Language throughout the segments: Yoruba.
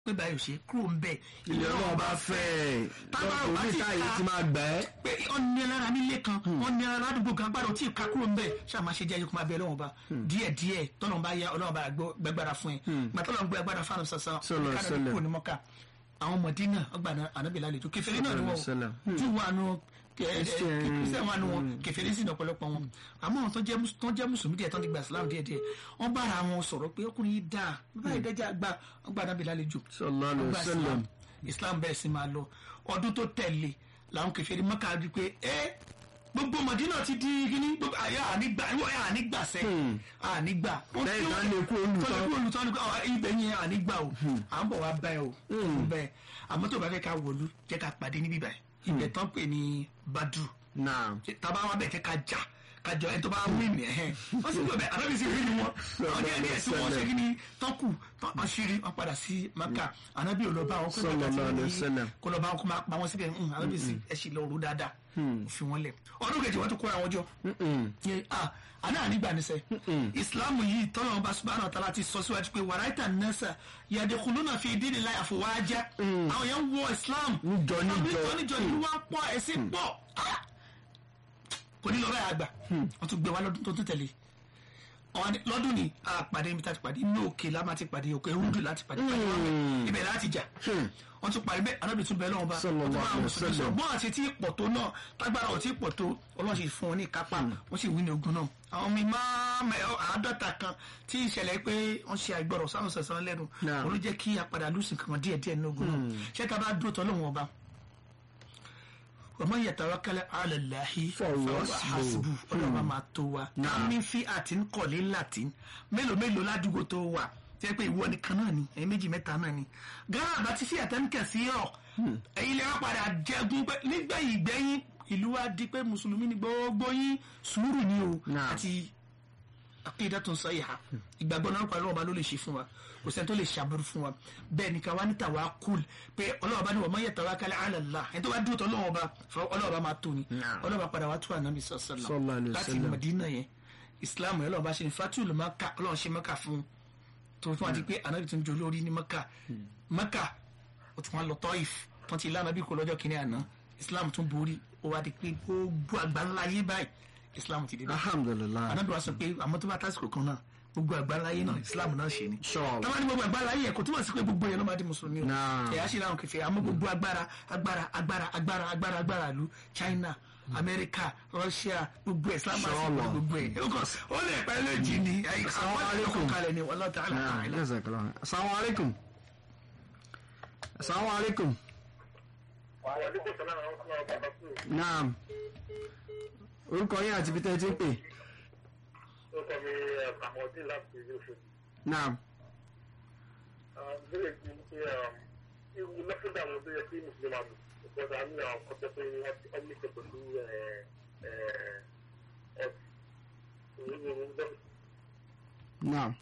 pé báyìí ò ṣe kúrò ń bẹ̀ ilé ọlọ́run bá fẹ́ Tábà ò bá lọ́kùnrin ti táyé ka- ti máa gbà ẹ́. pé wọ́n ní ẹlára nílé kan wọ́n ní ẹlára ládùúgbò kan gbàdọ̀ tí ìka kúrò ń bẹ̀ ṣáà máa ṣe jẹ́ ẹ̀yọ́kùnrin abẹ́ ọlọ́run ọba díẹ̀ díẹ̀ tọ́lọ́run bá yá ọlọ́run bá gbọ́- gbẹ́gbára fún ẹ gbà tọ́lọ́run gbé agbára fáwọn sọ̀sọ̀ Sọlọ, sọlọ. kúrò ní mọ́kà àwọn mọ̀dínà ọgbà ànábì lálejò kẹfẹ́rí náà ni wọ́n Sọlọ, sọlọ. jù wà nù Christian. kristian wà nù wọn kẹfẹ́rí sì ní ọ̀pọ̀lọpọ̀ wọn àmọ́ àwọn tó jẹ́ mus- tó jẹ́ mùsùlùmí díẹ̀ tó ń ti gba islam díẹ̀ díẹ̀ wọ́n bára wọn sọ̀rọ̀ pé ọkùnrin yìí dáa báyìí dẹ́jà gbà ọgbà ànábì lálejò Sallallahu alaihi Ọgbà wasallam. Islam. islam bẹ́ẹ̀ sì máa lọ ọdún tó tẹ̀lé làwọn kẹfẹ́rí mọ́kà rí pé ẹ́ gbogbo mọ̀dínà ti di kíní gbogbo àyà ànígbà ìwọ àyà ànígbà sẹ́ ànígbà. Lẹ́yìn tán lè kú olùtọ́. tọ́lẹ̀ kú olùtọ́ ni pé ọ̀, ibẹ̀ yẹn ànígbà o à ń bọ̀ wá bá ẹ o bẹ́ẹ̀ àmọ́ tó bá fẹ́ ká wọ̀lú jẹ́ ká pàdé níbí báyìí ibẹ̀ tán pè ní badru náà taba wa bẹ̀ jẹ́ ká jà ká jọ ẹni tó bá wí ní ẹ̀hẹ́n wọ́n sì gbọ́ bẹ́ẹ̀ àdébí sì rí ni wọn àwọn díẹ̀ díẹ̀ tí wọ́n ṣe kí ni tọ́kù tán ṣírí wọn padà sí maka ànábì ò lọ bá wọn kó lọ bá Sallallahu tí alaihi wọ́n wasallam. ní kó lọ bá wọn kó máa pa wọn síbẹ̀ ń ànábì sì ẹ sì lọ rú dáadáa fi wọn lẹ̀ ọdún kejì wọn tún kóra wọn jọ Yẹ, ah, àná ànígbà níṣẹ́ ìsìláàmù yìí tọ́lọ́ ọba subhanahu wa ta'ala ti sọ síwájú pé wàráìtà nẹ́sà yadkhuluna fi dinillahi afwaja àwọn yẹn ń wọ ìsìláàmù Níjọ, níjọ. níjọ níjọ ìlú wa pọ̀ ẹ̀sìn pọ̀ Ah! kò ní lọ bẹ́ẹ̀ àgbà wọ́n tún gbé wa lọ́dún tó tún tẹ̀lé Wọ́n ní lọ́dún ni a pàdé ibi tá a ti pàdé inú òkè la máa ti pàdé òkè rúdù láti pàdé pàdé wọn bẹ̀. ibẹ̀ láti jà wọ́n tún parí bẹ́ẹ̀ anábì tún bẹ́ẹ̀ lọ́wọ́ bá Sallallahu wọ́n tún bá àwọn alaihi mùsùlùmí wasallam. sọ̀rọ̀ bọ́n àti tí pọ̀ tó náà tágbára ò tí pọ̀ tó ọlọ́run sì fún wọn ní ìkápá wọ́n sì wí ní ogun náà àwọn mi máa mẹ àádọ́ta kan tí ìṣẹ̀lẹ̀ pé wọ́n ṣe àìgbọràn sáwọn sọ̀sọ̀ lẹ́nu Naam. òun ló jẹ́ kí apàdà lùsìn kan díẹ̀ díẹ̀ ní ogun náà ṣé ká bá dúró tọ́ lóhùn ọba ومن يتوكل على الله فهو فهو حسبه. حسبه ọlọ́run bá máa tó wa Naam. ká mi fi àti ń kọ̀lé latin mélòó mélòó ládùúgbò tó wà tí wọ́n pé ìwọ nìkan náà ni ẹ̀yin méjì mẹ́ta náà ni ghana bá ti fi àtẹnukẹ̀ sí ọ̀ ẹ̀yin lè wá padà jẹ́gun pé nígbẹ̀yìn gbẹ̀yìn ìlú wa di pé mùsùlùmí ni gbogbo yín sùúrù ni o Naam. àti aqidatun sahiha ìgbàgbọ́ náà pàlọ́ ọba ló lè ṣe fún wa kò sẹ́ni tó lè ṣàbùrù fún wa bẹ́ẹ̀ ni ká wá ní tawakkul pé ọlọ́wọ́ bá ní wa man yatawakkal ala Allah ẹni tó bá dúró tó ọlọ́wọ́ bá ọlọ́wọ́ bá máa tó ni Naam. ọlọ́wọ́ bá padà wá tó ànábì Sallallahu sọ́sọ́lá alaihi láti wasallam. Madina yẹn Islam yẹn ọlọ́wọ́ bá ṣe ní fatul Maka ọlọ́wọ́ ṣe Maka fún tó tún wá di pé ànábì tó ń jọ lórí ní Maka Maka ó tún wá lọ Taif tó ti lánàá bí kò lọ́jọ́ kìíní àná Islam tún borí ó wá di pé gbogbo àgbáńlá yé báyìí Islam ti dé báyìí alhamdulilayi anabi wa sọ pé àmọ́ tó bá tásìkò kan náà gbogbo àgbáláyé náà islam náà ṣe ni. Inshallah. táwọn ní gbogbo àgbáláyé yẹ kò túmọ̀ sí pé gbogbo yẹn ló máa di mùsùlùmí o. Naam. ẹ̀yà ṣe láwọn kẹfẹ́ àmọ́ gbogbo agbára agbára agbára agbára agbára agbára ìlú china america russia gbogbo ẹ̀ islam máa ṣe Inshallah. gbogbo ẹ̀. ó kàn- ó lè pẹ́ lójì ni Assalamu àwọn alaikum. ọkọ̀ kalẹ̀ ni wallahu ta'ala naam a'lam. jazakallah assalamu alaikum assalamu alaikum Wàhálà sọ́nà àwọn ọmọ ọba bá kú. naam orúkọ yín àti ibi tẹ́ ẹ ti ń pè Ó kọ́ mi àmọ̀dé láti ilé oṣù. naam Bẹ́ẹ̀ ni pé irú lọ́fíńdà wọn tó yẹ kí Mùsùlùmí máa lò. Ìjọba ní àwọn kọ́tẹ́ pé wọ́n ní ṣe pẹ̀lú ọ̀sìn. naam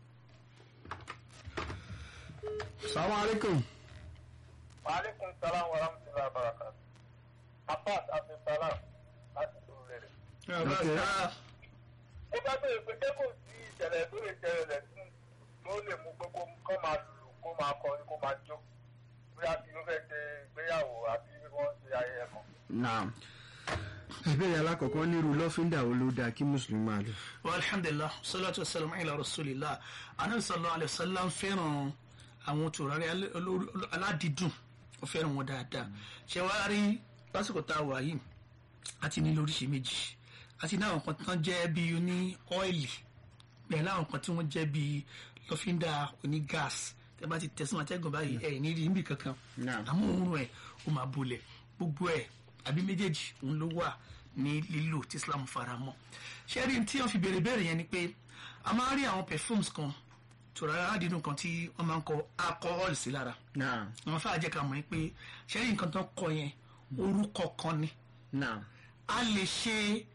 assalamu alaikum Aleykum salaam wa rahmatullahi wa barakatuh. Abbas Abdulsalam láti sọ̀rọ̀ rẹ̀. Okay. ó bá bẹ̀rẹ̀ pé jẹ́ kò sí ìṣẹ̀lẹ̀ tó lè ṣẹlẹ̀ lẹ́sìn tó lè mú pé kó kó máa lùlù kó máa kọrin kó máa jó bóyá kí ló fẹ́ ṣe ìgbéyàwó àbí wọ́n ṣe ayẹyẹ kan. naam ìbéèrè alákọ̀ọ́kọ́ nírú lọ́fíńdà wo ló dáa kí mùsùlùmí máa lò alhamdulilah salatu wasalam ala rasulillah anabi sallallahu alayhi wa sallam fẹ́ràn àwọn tòrárẹ aládìídùn ó fẹ́ràn wọn dáadáa ṣe wá rí lásìkò tá a wà yìí àti ní lóríṣi méjì àti ní àwọn kan tán jẹ́ bí oní ọ́ìlì bẹ́ẹ̀ láwọn kan tí wọ́n jẹ́ bí lọ́fíńdà oní gáàsì tẹ́ bá ti tẹ̀sán àtẹ́gùn báyìí ẹ̀ ní rí níbì kankan Naam. àmọ́ òórùn ẹ̀ ó máa bolẹ̀ gbogbo ẹ̀ àbí méjèèjì òun ló wà ní lílò tí Islam fara mọ́ ṣé rí tí wọ́n fi béèrè béèrè yẹn ni pé a máa ń rí àwọn perfumes kan tòrárá aládìínú kan tí wọ́n máa ń kọ alcohol sí lára naam àwọn fáà jẹ́ ká mọ̀ pé ṣé rí nǹkan tó kọ yẹn orúkọ kan ni naam a lè ṣe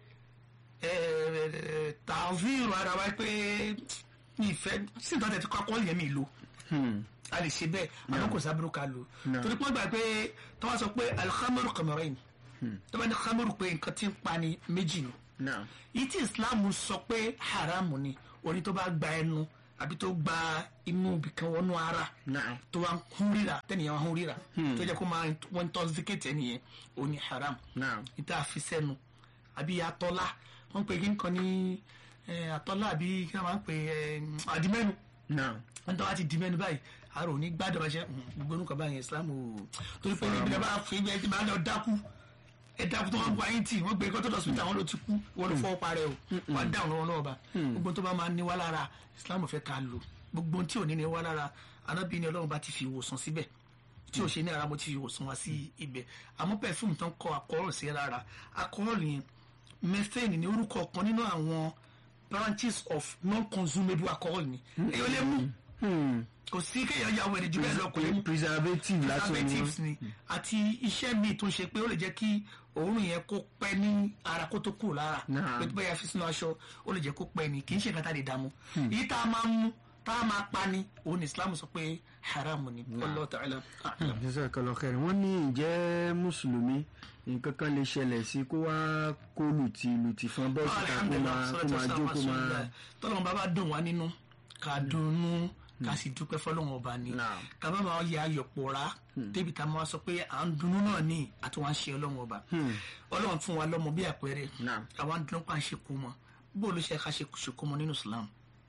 tàvíìrù ara wa pé mi ìfẹ́ sí nǹkan tẹ̀ fi kọ́ alcohol yẹn mi lò Hmm. a lè ṣe bẹ́ẹ̀ àmọ́ kò sábúrú ká lò No. torí pé wọ́n gbà pé tí wọ́n sọ pé alhamdu kamarin tí wọ́n ní khamru pé nǹkan tí ń pa ni méjì ni naam yìí tí islam sọ pé haramu ni oní tó bá gba ẹnu àbí tó gba inú ibìkan wọnú ara Naam. tó wá ń hún ríra tẹ́nìyàn wá ń hún ríra tó jẹ́ kó máa wọ́n intoxicate ẹnìyẹn ó ní haram Naam. níta fi sẹ́nu àbí atọ́lá wọ́n ń pè kí nǹkan ní eh, atọ́lá àbí kí wọ́n máa ń pè eh, àdìmẹ́nu Naam. wọ́n tọ́ wá ti dìmẹ́nu báyìí àrò ní gbádùn bá ṣe gbogbo orúkọ báyìí Islam ò torí pé níbi bá fi ẹ ti máa lọ dákú ẹ dákú tó wọ́n gba yín tì wọ́n gbé kọ́tọ́ lọ́sùn táwọn ló ti kú wọ́n ló fọwọ́ parẹ́ o wọ́n á dáhùn lọ́wọ́ lọ́wọ́ bá gbogbo tó bá máa ní wá lára Islam fẹ́ ká lò gbogbo tí ò ní ní wá lára anábì ni Ọlọ́run bá ti fi ìwòsàn síbẹ̀ tí ò ṣe ní ara mo ti fi ìwòsàn wá sí ibẹ̀ àmọ́ pẹ̀fúmù tán kọ àkọ́rọ̀ sí rárá àkọ́rọ̀ yẹn methane ní orúkọ kan nínú àwọn branches of non-consumable alcohol ni èyí ò lè mú Hmm. kò sí kéèyàn ya wẹ̀rẹ̀ jù bẹ́ẹ̀ lọ kò lè mú preservative lásán ni preservatives ni àti iṣẹ́ míì tó ń ṣe pé ó lè jẹ́ kí òórùn yẹn kó pẹ́ ní ara kó tó kúrò lára Náà. pé tó bá yà fi sínú aṣọ ó lè jẹ́ kó pẹ́ ni kì í ṣe nǹkan tá a lè dààmú èyí tá a máa mú tá a máa pa ni òun ni Islam sọ pé haram ni Allah ta'ala a'lam. jazakallahu khairan wọ́n ní ìjẹ́ mùsùlùmí nǹkan kan lè ṣẹlẹ̀ sí kó wá kó lùtì lùtì fún bọ́ọ̀sì ká kó máa kó máa jó kó máa. tọ́lọ́mù bá bá dùn wá nínú ká dunnú ká sì dúpẹ́ fọlọ́wọ́n ọba ni Naam. ká bá máa yẹ ayọ̀ pòórá débi tá a máa sọ pé à ń dunnú náà ní àti wọn á ṣe ọlọ́wọ́n ọba ọlọ́wọ́n fún wa lọ́mọ bí àpẹẹrẹ Naam. àwọn dunnú pa ń ṣe kó mọ bó ló ṣe ká ṣe ṣe kó mọ nínú Islam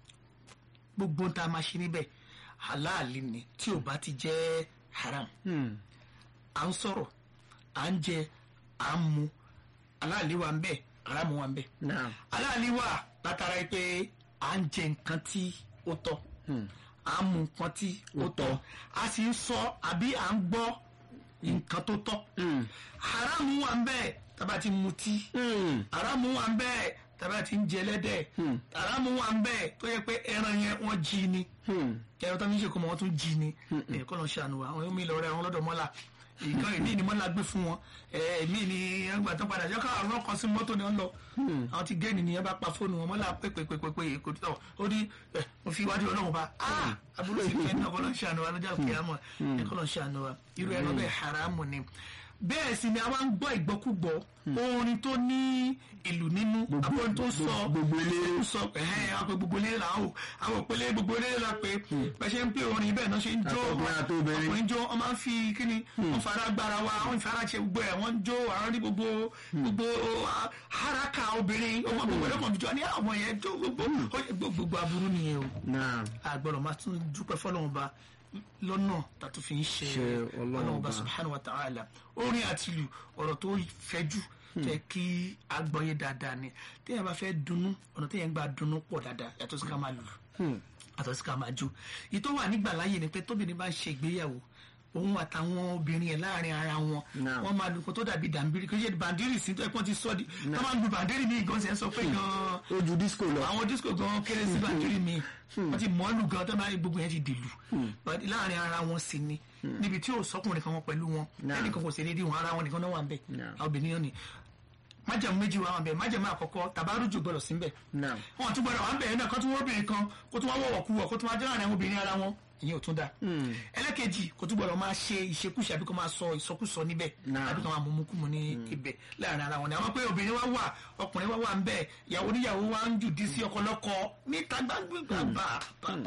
gbogbo tá a máa ṣe níbẹ̀ halali ni tí ò bá ti jẹ́ haram Hmm. à ń sọ̀rọ̀ à ń jẹ à ń mu halali wa ń bẹ haram wa ń bẹ Naam. aláàlí wà látara pé à ń jẹ nǹkan tí ó tọ́ à ń mu nǹkan tí ó tọ́ a sì ń sọ àbí à ń gbọ́ nǹkan tó tọ́ haramu wà ń bẹ tábà ti mutí Hmm. haramu wà ń bẹ tábà ti ń jẹ ẹlẹ́dẹ̀ haramu wà ń bẹ tó yẹ pé ẹran yẹn wọ́n jí ni Hmm. ẹran tó ń ṣe kó mọ wọn tún jí ni ẹ̀kọ́ lọ́n ṣàánú wa àwọn mi lọ rẹ àwọn lọ́dọ̀ mọ́là ìkan èmi ni mọ́là gbé fún wọn èmi ni ẹgbà tó padà jẹ́ káwọn ọ̀rọ̀ kan sí mọ́tò ni wọ́n lọ àwọn ti gẹ́ẹ̀nì ni ẹ bá pa fóònù wọn mọ́là pépépépépé kò tó ó ní ẹ mo fi iwájú ọlọ́run bá a àbúrò sì fẹ́ ní ọkọ̀ lọ́n ṣàánú wa lọ́jà òkè àmọ́ ẹ̀kọ́ lọ́n ṣàánú wa irú ẹ̀rọ bẹ́ẹ̀ haramu ni bẹ́ẹ̀ sì ni a máa ń gbọ́ ìgbọ́kúgbọ́ orin tó ní ìlú nínú àbọ̀ tó sọ gbogbo eléré. sọ ẹ̀hẹ́n àwọn gbogbo eléré là ń wò àwọn òpèlè gbogbo eléré la pé bẹ́ẹ̀ ṣe ń pè orin bẹ́ẹ̀ náà ṣe ń jó Àtọkùnrin àtobìnrin. ọkùnrin jó wọ́n máa ń fi kíni wọ́n fara gbára wa wọ́n fara ṣe gbogbo ẹ̀ wọ́n ń jó àwọn ní gbogbo gbogbo ah, haraka obìnrin ọmọ gbogbo ẹ̀rọ kan jọ ní àwọn yẹn jó gbogbo ó yẹ gbogbo gbogbo aburú nìyẹn o Naam. agbọ́dọ̀ máa tún dúpẹ́ fọlọ́run ba lọ́nà tàtó fi ń ṣe Ṣe Ọlọ́run ọlọ́run ba ba. subhanahu wa ta'ala orin àti ìlú ọ̀rọ̀ tó fẹ́jú tẹ kí agbọ́yé dáadáa ni téèyàn bá fẹ́ dunnú ọ̀nà téèyàn gbà dunnú pọ̀ dáadáa yàtọ̀ sí ká máa lù yàtọ̀ sí ká máa jó èyí tó wà nígbà láyè ni pé tóbìnrin bá ń ṣe ìgbéyàwó òun àtàwọn obìnrin yẹn láàrin ara wọn Náà. wọn máa lu nǹkan tó dàbí dàmbírí kí ó ṣe bàndírì sí tó ẹ pọ́n ti sọ́ di tó máa ń lu bàndírì ní ìgbọ̀nsẹ̀ ń sọ pé gan-an ó ju disco lọ. àwọn disco gan kéré sí bàndírì mi wọ́n ti mọ́lù gan tó máa ń gbogbo yẹn ti dìlù But láàrin ara wọn sì ni níbi tí ò sọkùnrin kan wọn pẹ̀lú wọn Náà. ẹnìkan kò sí dédé wọn ara wọn nìkan náà wà ń bẹ̀ Náà. àwọn obìnrin náà ni májàmú méjì wà wà ń bẹ̀ májàmú àkọ́kọ́ tàbárùjù gbọ́dọ̀ sí ń bẹ̀ Naam. wọn tún gbọ́dọ̀ wà ń bẹ̀ yẹn náà kó tún wọ́n obìnrin kan kó tún wá wọ̀wọ̀ kú wọ̀ kó tún wá jẹ́ láàrin àwọn obìnrin ara wọn ìyẹn ò tún dáa ẹlẹ́kejì kò tún gbọ́dọ̀ máa ṣe ìṣekúṣe àbí kó máa sọ ìsọkúsọ níbẹ̀ Náà. àbí kó máa mumukumu ní ibẹ̀ láàrin ara wọn ni àwọn pé obìnrin wa wà ọkùnrin wa wà ń bẹ̀ ìyàwó níyàwó wa ń jù dí sí ọkọ lọ́kọ níta gbàgbà bá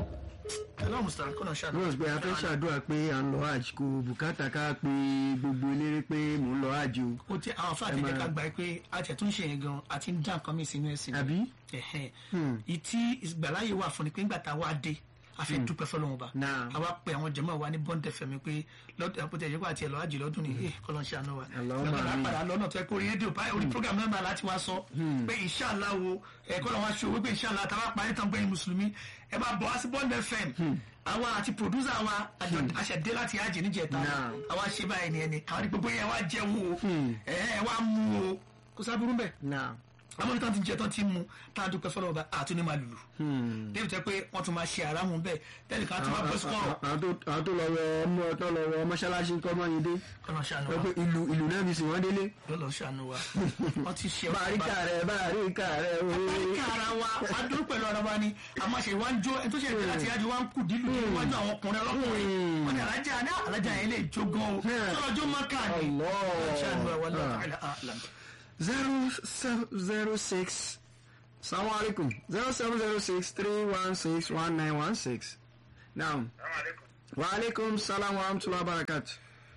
ọlọ́run mùsùlùmí kọ́nà ṣáà rose pé a fẹ́ ṣàdúrà pé à ń lọ hajj kò bùkátà ká pé gbogbo eléré pé mò ń lọ hajj o. ó ti àwọn afáàtì jẹ́ ká gbà pé àti ẹ̀tún ṣe yẹn gan àti ń dá nǹkan mi sínú ẹ̀sìn ni. àbí. ẹ̀hẹ́n ìtí ìgbàláyè wà fún ni pé ńgbà tá a wá dé a fẹ́ dúpẹ́ fọlọ́run ba Náà. a wá pe àwọn jẹ̀mọ́ wa ní bọ́ńdẹ̀ fẹ̀mí pé lọ́dọ̀ àpótẹ́ ìjọba àti ẹ̀lọ́ àjì lọ́dún ni ee kọ́lọ́ ń ṣàánú wa Allahumma lọ́dọ̀ amin. lápàdà lọ́nà tó ẹ kó rí rédíò báyìí orí program náà máa láti wá sọ pé inshallah wo ẹ kọ́lọ́ wá ṣe owó pé inshallah tá a bá parí tán gbẹ̀yìn mùsùlùmí ẹ bá bọ̀ wá sí bọ́ńdẹ̀ fẹ̀m àwa àti producer wa àjọ àṣẹdé láti àjì níjẹta Náà. àwa ṣe báyìí ni ẹni àwọn ní gbogbo yẹn wá jẹun o ẹ ẹ wá mú o kò sábúrú bẹ́ẹ̀ Naam. àwọn ní tán ti jẹ tán ti mú tá a dúpẹ́ fọlọ́ ọba àtúní máa lùlù débi tẹ́ pé wọ́n tún máa ṣe àrámù bẹ́ẹ̀ tẹ́lẹ̀ kan tún máa bọ́ sọ́kọ̀rọ̀ àwọn tó àwọn tó lọ wọ ọmọ tó lọ wọ mọ́ṣáláṣí kọ́ mọ́ yín dé kọ́nà ṣàánú wọ́n wa pé ìlú ìlú náà fi sìn wọ́n délé. lọ́lọ́ ṣàánú wa wọ́n ti ṣe báríkà rẹ̀ báríkà rẹ̀ ooo. báríkà ara wa a dúró pẹ̀lú ara wa ni àmọ́ ṣe wá ń jó ẹni tó ṣe ìrìn àti ìyájú wa ń kù dílù ní iwájú àwọn ọkùnrin ọlọ́kùnrin wọ́n ní alájà ní alájà yẹn lè jó gan o sọ̀rọ̀ jó mọ́kà ni Allah. ṣàánú wa wọ́n lọ́ọ́ zero seven zero six salamu alaikum zero seven zero six three one six one nine one six naam wa alaikum salam wa rahmatulah barakatu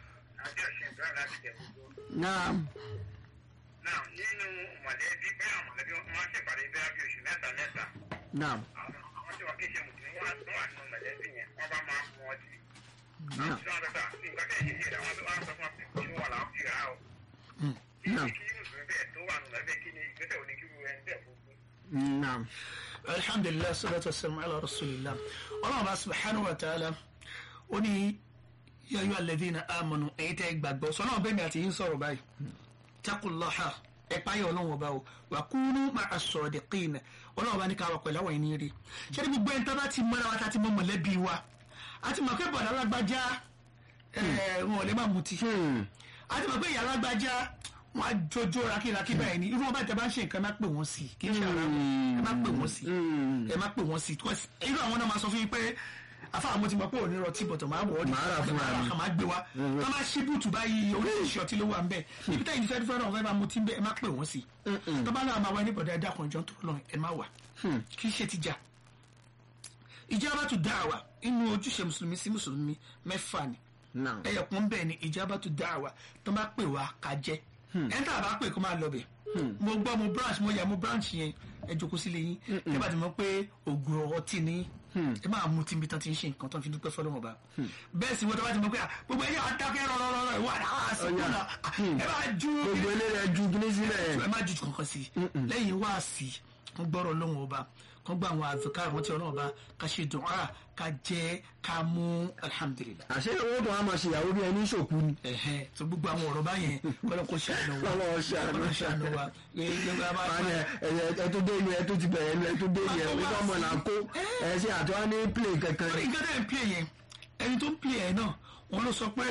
naam Náà nínú mọ̀lẹ́bí bẹ́ẹ̀ mọ̀lẹ́bí wọn máa ń ṣèpàdé bẹ́ẹ̀ bí oṣù mẹ́ta mẹ́ta. naam Àwọn tí wọ́n kí ń ṣe mùsùlùmí wọ́n á wà nínú mọ̀lẹ́bí yẹn wọ́n bá máa mú ọtí. naam Tí wọ́n bá nǹkan tẹ̀ ṣe ṣe àwọn tó wá sọ fún wa pé kí wọ́n làwọn fi rà á o. naam Kí mùsùlùmí bẹ́ẹ̀ tó wà nínú mọ̀lẹ́bí kí ni ìgbésẹ̀ òní kí wọ́n ẹni bẹ́ẹ̀ fún un. naam alhamdulilayi salatu wasalam ala rasulillah ọlọ́run bá subhanahu wa ta'ala ó ní yayọ alladhina amanu èyí tẹ́ gbàgbọ́ sọ́nà bẹ́ẹ̀ mi àti yín sọ̀rọ̀ báyìí takullaha ẹ̀páyọ̀ ọlọ́run ọba o wà kúnú ma'a sadiqin ọlọ́run ọba ní ká wà pẹ̀lú àwọn ẹni rí ṣé ní gbogbo ẹni tó bá ti mọ́ra wa tá ti mọ́ mọ̀lẹ́bí wa àti mọ̀ pé bọ̀dá alágbájá ẹ̀ wọn ò lè má mutí Hmm. àti mọ̀ pé ìyá alágbájá wọn á jójó rakírakí báyìí ni irú wọn bá tẹ bá ń ṣe nǹkan ẹ má pè wọ́n sí kì í ṣe ara wọn ẹ má pè wọ́n sí Hmm. ẹ má pè wọ́n sí because irú àwọn náà máa sọ fún yín pé afáà mo ti mọ̀ pé òní rọtí bọ̀tọ̀ máa wọ̀ ọ́ ní Màá rà fúnra mi. máa gbé wa tó máa ṣí bùtù báyìí oríṣiríṣi ọtí ló wà ń bẹ̀ ibi táyì fẹ́ẹ́ fẹ́ẹ́ náà fẹ́ẹ́ máa mutí ń bẹ̀ ẹ má pè wọ́n sí tó bá náà máa wá ní bọ̀dọ̀ ẹ̀dá kan jọ tó lọ ẹ má wà kì í ṣe ti jà ìjábàtú dáàwà inú ojúṣe mùsùlùmí sí mùsùlùmí mẹ́fà ni naam ẹyọkùn bẹ́ẹ̀ ni ìjábàtú dáàwà tó bá pè wá ká jẹ́ ẹni tá a bá pè kó máa lọ bẹ̀ mo gbọ́ mo branch mo yà mo branch yẹn ẹ jókòó sílé yín ẹ bá ti mọ̀ pé ògùn ọtí ni ẹ máa mú tí n bí tán ti ń ṣe nǹkan tó ń fi dúpẹ́ fọlọ́mọ bá bẹ́ẹ̀ sì wọ́n tó bá ti mọ̀ pé à, gbogbo ẹ̀yà adákẹ́ rọ̀rọ̀rọ̀ ìwà àwọn àsìkò náà ẹ máa ju gbogbo eléyà ju gíní sílẹ̀ ẹ má ju kankan sí lẹ́yìn wá sí wọ́n gbọ́rọ̀ lóhùn ọba wọ́n gbọ́ àwọn àfikà àwọn tí ọlọ́run ọba ká ṣe dùn á ká jẹ́ ká mú alhamdulilah àṣẹ owó tó wà máa ṣe ìyàwó bí ẹni ṣòkú ni ẹhẹn tó gbogbo àwọn ọ̀rọ̀ báyẹn kọ́lọ́ kó ṣàánú wa Kọ́lọ́ ṣàánú. kọ́lọ́ ṣàánú wa gbogbo àbá Wọ́n ní ẹ- ẹ tó dé ìlú ẹ tó ti bẹ̀rẹ̀ ìlú ẹ tó dé ìlú ẹ wípé ọmọ là ń kó ẹ ṣe àtúwá ní play kankan orí nǹkan tẹ̀ ń pè yẹn ẹni tó ń pè yẹn náà wọn ló sọ pé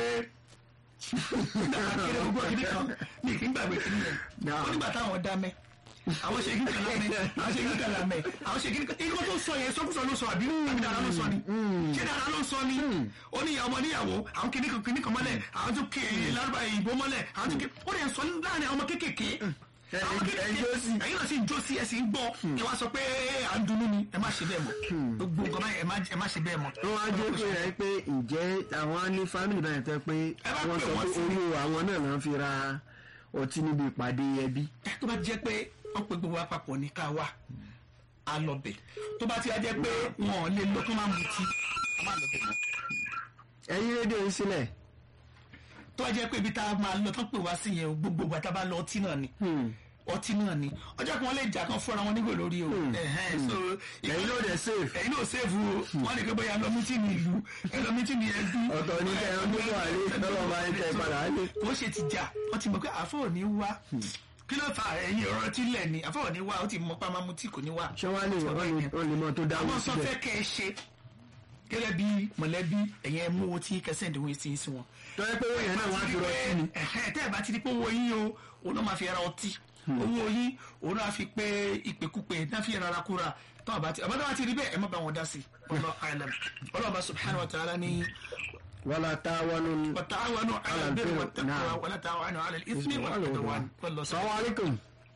akéré gbogbo kìíní kan ní kí n gbàgbé kìíní yẹn Náà. ó nígbà táwọn dá mẹ́ àwọn ṣe kíní kan lámẹ́ àwọn ṣe kíní kan lámẹ́ àwọn ṣe kíní kan ikú tó sọ yẹn sọkúsọ ló sọ àbí àbí dára ló sọ ni ṣé dára ló sọ ni ó ní ìyá ọmọ níyàwó àwọn kìíní kan kìíní kan mọ́lẹ̀ àwọn tó ké lárúbá ìbò mọ́lẹ̀ àwọn tó ké ó lè sọ láàrin àwọn ọmọ kéékèèké àwọn ẹ- ẹ jó sí. ẹ̀yin náà sì ń jó sí ẹ sì ń gbọ́ ẹ wá sọ pé à ń dunnú ni ẹ má ṣe bẹ́ẹ̀ mọ́ gbogbo nǹkan báyìí ẹ má ẹ má ṣe bẹ́ẹ̀ mọ́. wọ́n á jẹ́ pé rẹ̀ pé ǹjẹ́ àwọn á ní fámìlì báyìí tẹ́ pé Ẹ bá wọ́n pè sọ wọ́n pé sí. owó àwọn náà náà fi ra ọtí níbi ìpàdé ẹbí tó bá jẹ́ pé wọ́n pe gbogbo àpapọ̀ ní ká wà á lọ bẹ̀ tó bá ti wá jẹ́ pé wọn ò lè lọ tó máa mutí a máa lọ bẹ̀ mọ́. ẹ̀yin rédíò yìí sílẹ̀ tó bá jẹ́ pé ibi tá a máa lọ tó pè wá sí yẹn o, gbogbo ìgbà tá a bá lọ ọtí náà ni ọtí náà ni ọjọ́ kan wọ́n lè jà kan fúnra wọn nígò lórí o Ẹ̀hẹ́n, so ẹ̀yin ló dẹ̀ safe ẹ̀yin náà sèfù o wọ́n lè gbé bóyá lọ mítìnì ìlú ẹ lọ mítìnì ẹbí ọ̀tọ̀ ní kẹ́ ẹ ọdún bọ̀ àlẹ́ tọ́lọ́ máa ń tẹ́ ẹ padà á lé kò ṣe ti jà wọ́n ti mọ̀ pé àfọ̀ ò ní wá kí ló fà ẹ̀yin ọ̀rọ̀ tí lẹ̀ ni àfọ̀ ò ní wá ó ti mọ̀ pé a máa mutí kò ní wá. ṣé wọ́n á lè wọ́n lè wọ́n lè mọ́ tó dáwọ́ àwọn sọ síbẹ̀ fẹ́ kẹ́ ẹ ṣe gẹ́gẹ́ bí mọ̀lẹ́bí ẹ̀yẹn mú owó tí kẹsẹ̀ ìdíwọ̀n sí sí wọn. tó yẹ pé owó yẹn náà wọ́n á fi rọtí ni ẹ̀hẹ́ tẹ́ ẹ̀ bá ti di pé owó yín o òun náà máa fi ra ọtí owó yín òun náà fi pé ìpèkúpè náà fi rárá kúra tó àbá ti àbádọ́ ti rí bẹ́ẹ̀ ẹ má bá wọn dá sí ọlọ́ àìlẹ́m ọlọ́ọ̀bá subhanahu wa ta'ala ní wala ta'awanu wàtàwọnù Ala alàbẹ̀rẹ̀ albirri, wàtàkùwà na'am. wàlá tàwọnù alẹ́ ìsmi wàlúwàn wàlọ́ sọ. Assalamu alaikum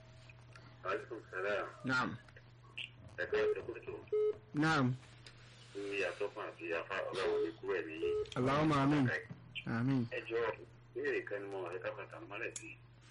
aleykum salaam naam ẹgbẹ́ ìdókòtò naam ní atọ́kùn àti afá ọlọ́run ní kúrẹ́ ní Allahumma amin amin ẹjọ́ ìbéèrè kan ní mo wà lẹ́ka pàtàkì mọ́lẹ̀ sí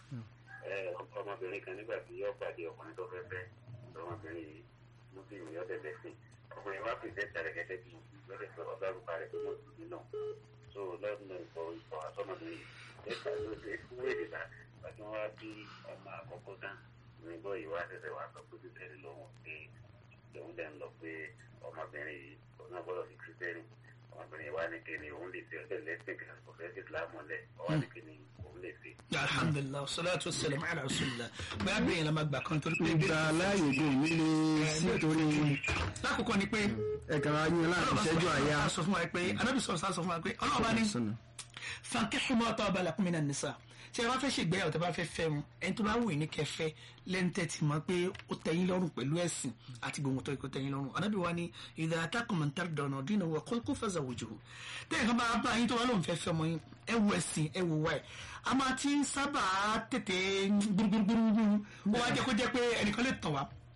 ẹ ọmọbìnrin kan nígbà tí yóò pàdé ọkùnrin tó fẹ́ fẹ́ ọmọbìnrin yìí muslim yóò tẹ̀lé sí ọkùnrin wa pèsè ìtàrẹ̀ gẹ́gẹ́ bí lọ́dẹ̀ sọ ọ̀dọ́rùpa rẹ̀ tó mọ̀ sí náà so lọ́dún ìfọ̀ ìfọ̀ àtọ́mọbìnrin yìí lẹ́ka ló dé fún èdè náà pàtó wọn wá bí ọmọ àkọ́kọ́ tán nígbọ́ yìí wá ṣẹ̀ṣẹ̀ wá sọ pé títẹ̀lé lọ́wọ́ pé lòun dẹ̀ ń lọ pé ọmọbìnrin yìí òun náà gbọ́dọ̀ fi kírísítẹ́nì ọmọbìnrin yìí wá ní kíni òun lè fi ọ̀sẹ̀ lẹ́sìn kan kò fẹ́ sí ìsìlámù lẹ̀ ọwọ́ ní kíni òun lè fi. alhamdulilah salatu wasalam ala rasulillah bẹ́ẹ̀ bí yẹn la máa gbà kan torí pé gba aláàyè dé nílé sí torí lákòókò ni pé ẹ̀ka yín láti ṣẹ́jú àyà sọ fún wa pé anábì sọ sọ fún wa pé ọlọ́ọ̀bá ní sọnà fankihu ma taba lakum minan nisa tí a bá fẹ́ ṣègbéyàwó tí a bá fẹ́ fẹ́ mu ẹni tó bá wù yín ní kẹfẹ́ lẹ́ńtẹ́ ti mọ̀ pé ó tẹ́yìn lọ́rùn pẹ̀lú ẹ̀sìn àti gbogbo tó kó tẹ́yìn lọ́rùn anábì wa ni idha atakum man tardawna dinahu wa khuluquhu fazawwijuhu tẹ́yìn kan bá bá yín tó wá lóun fẹ́ fẹ́ ọmọ yín ẹ wo ẹ̀sìn ẹ wo wáyé a máa ti ń sábà tètè gbúrúgbúrúgbúrú ó wá jẹ́ kó jẹ́ pé ẹnìkan lè tàn wá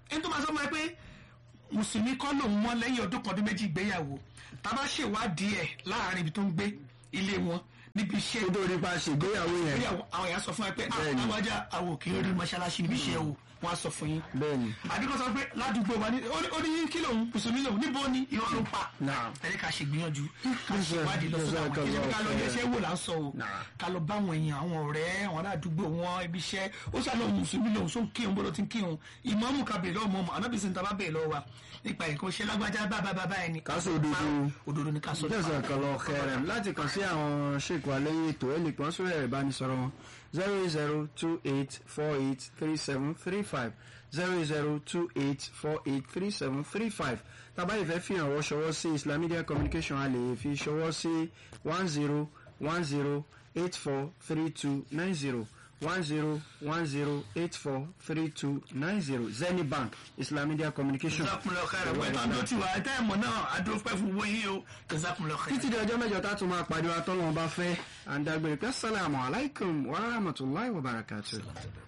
ẹni tó máa sọ fún ẹ pé mùsùlùmí kọ́ lòun mọ́ lẹ́yìn ọdún kan ọdún méjì ìgbéyàwó tá a bá ṣèwádìí ẹ̀ láàrin ibi tó ń gbé ilé wọn níbi iṣẹ́ kó tó nípa ṣègbéyàwó yẹn ìgbéyàwó àwọn èèyàn sọ fún ẹ pé Bẹ́ẹ̀ni. àwájá àwọn òkè rí mọ́ṣáláṣí níbi iṣẹ́ o wọ́n á sọ fún yín bẹ́ẹ̀ni àbíkọ́ sọ pé ládùúgbò wa ní ó ní- ó ní kí lòun mùsùlùmí lòun níbo ni irọ́ ló ń pa Naam. ẹni ká ṣe gbìyànjú ká Yes, sir. ṣèwádìí lọ Yes, sọ́dọ̀ sir. àwọn kí ni ká lọ Yes, yẹsẹ́ wò là ń sọ o Naam. ká lọ bá àwọn èèyàn àwọn ọ̀rẹ́ àwọn aládùúgbò wọn ibi iṣẹ́ ó sá lọ mùsùlùmí lòun só ń kírun bó ló ti ń kírun ìmọ̀ọ́mù ká bèèrè lọ́wọ́ mọ́mọ́ anábìsí ta bá bèèrè lọ́wọ́ wa nípa ẹ̀kọ́ ṣe lágbájá bá bá bá bá ẹni Ká sọ òdodo. òdodo ni ká sọ jẹ́sẹ̀ kan lọ kẹrẹ̀m láti kàn sí àwọn ṣèkò alẹ́yìn ètò ẹ̀ lè pọ́n sórí ẹ̀rọ ìbánisọ̀rọ̀ wọn zero eight zero two eight four eight three seven three five zero eight zero two eight four eight three seven three five tàbá ìfẹ́ fi hàn wọ́n ṣọwọ́ sí Islam Media Communication a lè fi ṣọwọ́ sí one zero one zero eight four three two nine zero one zero one zero eight four three two nine zero Zenith Bank Islam Media Communication. jazakumullahu khairan pẹ̀lú àdó tiwa ẹ̀ tẹ́ ẹ̀ mọ̀ náà àdó pẹ́ fún owó yín o jazakumullahu khairan. títí di ọjọ́ mẹ́jọ tá a tún máa pàdé wa tọ́lọ́wọ́n bá fẹ́ àǹdàgbèrè pé sálàmù aláìkùm wa rahmatulahi wa barakatuh.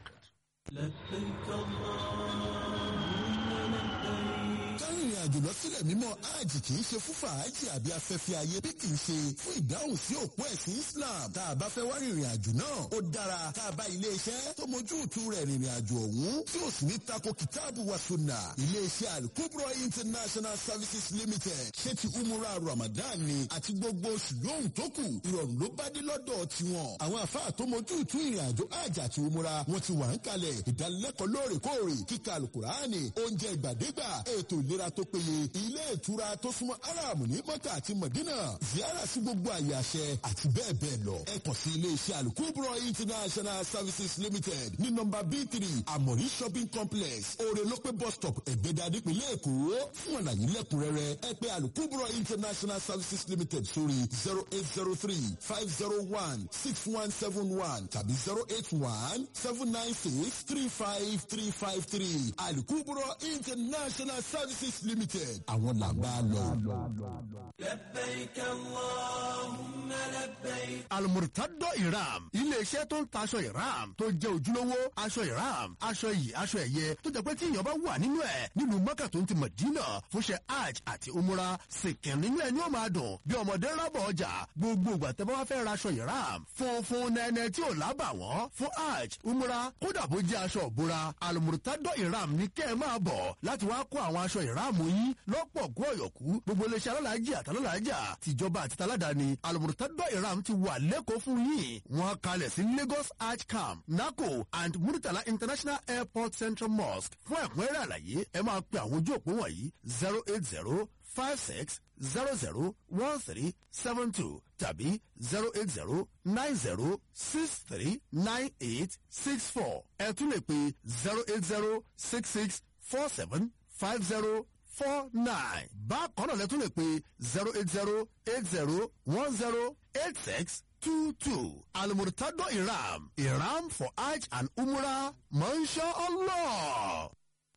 kárìnrìn àjò lọ sílẹ̀ mímọ́ hajj kì í ṣe fún fàájì àbí afẹ́fẹ́ ayé bí kì í ṣe fún ìdáhùn sí òpó ẹ̀sìn Islam tá a bá fẹ́ wá rìnrìn àjò náà ó dára tá a bá ilé iṣẹ́ tó mójú ìtú rẹ̀ rìnrìn àjò ọ̀hún tí ó sì ní tako kìtáàbù wa sunna ilé iṣẹ́ Al-Kubra International Services Limited ṣé ti umura Ramadan ni àti gbogbo oṣù lóhùn tó kù ìrọ̀rùn ló bá dé lọ́dọ̀ tiwọn àwọn àfáà tó mójú ìtú ìrìn àjò hajj àti umura wọn ti wà ń kalẹ̀ ìdánilẹ́kọ̀ọ́ lóòrèkóòrè kíkà alukurani oúnjẹ ìgbàdégbà ètò ìlera tó péye ilé ìtura tó súnmọ́ aráàmù ní mọ́kà àti mọ̀dínà ziyara sí gbogbo àyè àṣẹ àti bẹ́ẹ̀ bẹ́ẹ̀ lọ ẹ kàn sí ilé iṣẹ́ alukubro international services limited ní nọ́mbà b three amori shopping complex orelope bus stop ẹ̀gbẹ́dà nípìnlẹ̀ èkó fún àlàyé lẹ́kùnrẹ́rẹ́ ẹ pè alukubro international services limited sórí zero eight zero three five zero one six one seven one tàbí zero eight one seven nine six three five three five three alukubro international services limited àwọn làbá lọ. almurtado iram iléeṣẹ́ tó ń taṣọ iram tó jẹ́ ojúlówó aṣọ iram aṣọ yìí aṣọ ẹ̀yẹ tó jẹ́ pé tí èèyàn bá wà nínú ẹ̀ nílùú mọ́kà tó ń ti mọ̀dínà fúnṣẹ́ hajj àti umura sìnkìn nínú ẹ̀ ni ó máa dùn bí ọmọdé rábọ̀ ọjà gbogbo ìgbà tẹ́ bá wá fẹ́ ra aṣọ iram funfun nẹ́nẹ́ tí ò lábà wọ́n fún hajj umura kódà bó jẹ́ aṣọ òbúra almurtado iram ní kẹ́ ẹ máa bọ̀ láti wá kó àwọn aṣọ iram yín lọ́pọ̀ kú ọ̀yọ̀kú gbogbo iléeṣẹ́ alálàájì àtàlálàájà tìjọba àti taládàáni almurtado iram ti wà lẹ́kọ̀ọ́ fún yín wọ́n kalẹ̀ sí lagos arch camp naco and muritala international airport central mosque fún ẹ̀kúnrẹ́rẹ́ àlàyé ẹ máa pe àwọn ojú òpó wọ̀nyí zero eight zero five six zero zero one three seven two tàbí zero eight zero nine zero six three nine eight six four ẹ tún lè pe zero eight zero six six four seven five zero four nine. bákan náà lẹ́tún lè pe zero eight zero eight zero one zero eight six two two. almurtado iram iram for hajj and umrah masha allah.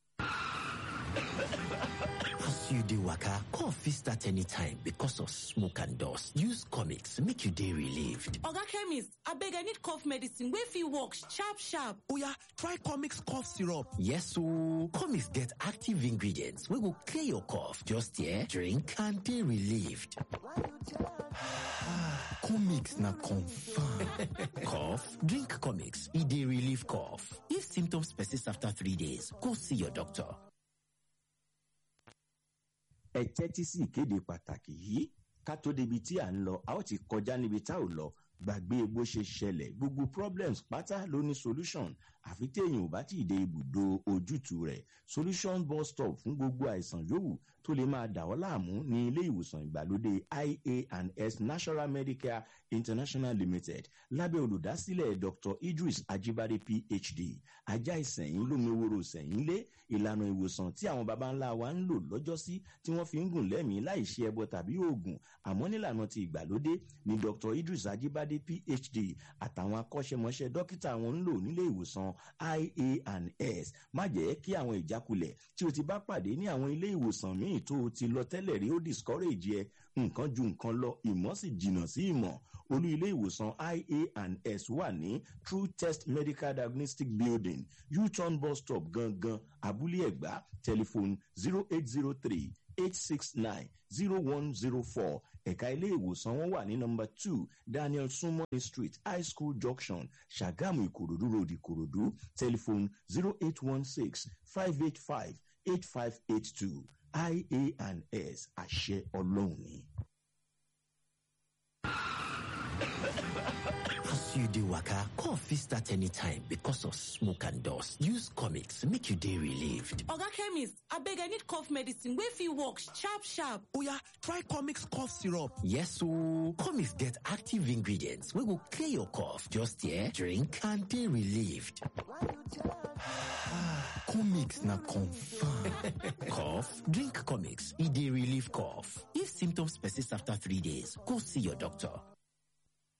As you dey waka, cough fit start anytime because of smoke and dust. Use comics make you dey relieved. oga chemist abeg i need cough medicine wey fit work sharp sharp Oya, try Comix cough syrup. Yes ooo, comics get active ingredients wey go clear your cough. Just here, drink and dey relieved. Comix na confirm. Cough? Drink comics. E dey relieve cough. If symptoms persist after three days, go see your doctor. ẹ tẹ́tí sí ìkéde pàtàkì yìí ká tó débi tí à ń lọ a ó ti kọjá níbi tá ò lọ gbàgbé bó ṣe ṣẹlẹ̀ gbogbo problems pátá ló ní solution àfi téèyàn ò bá tí ì dé ibùdó ojútùú rẹ̀ solution bus stop fún gbogbo àìsàn yòówù tó lè máa dà ọ́ láàmú ní ilé ìwòsàn ìgbàlódé ia&s national medicare international limited lábẹ́ olùdásílẹ̀ dr idris ajibade phd ajá ìsẹ̀yìn lómiwòrò sẹ̀yìn lé ìlànà ìwòsàn tí àwọn baba ńlá wa ń lò lọ́jọ́sí tí wọ́n fi ń gùn lẹ́mìí láì ṣe ẹbọ tàbí oògùn àmọ́ nílànà ti ìgbàlódé ni dr idris ajibade phd àtàwọn akọ́ṣẹ́mọṣẹ́ dókítà wọn ń lò nílé ìwòsàn ia&s má jẹ́ kí àwọn ìjákulẹ̀ tí o ti bá pàdé ní àwọn ilé ìwòsàn míì tó o ti lọ tẹ́lẹ̀ rí ó discourage ẹ nǹkan ju nǹkan lọ ìmọ̀ sì jìnnà sí ìmọ̀ olú ilé ìwòsàn ia and s wà ní true test medical diagnostic building u-turn bus stop gangan abúlé ẹ̀gbá telephone zero eight zero three eight six nine zero one zero four ẹ̀ka ilé ìwòsàn wọn wà ní nọmba two daniel sumoni street high school junction ṣàgámù ìkòròdú road ìkòròdú telephone zero eight one six five eight five eight five eight two ia and s àṣẹ ọlọ́run ni. As you dey waka, cough fit start anytime because of smoke and dust. Use comics make you dey relieved. Oga chemist, abeg I need cough medicine wey fit work sharp sharp. Oya, try Comix cough syrup. Yes ooo, comics get active ingredients wey go clear your cough. Just here, drink and dey relieved. Comix na confirm. cough? Drink comics, e dey relieve cough. If symptoms persist after three days, go see your doctor.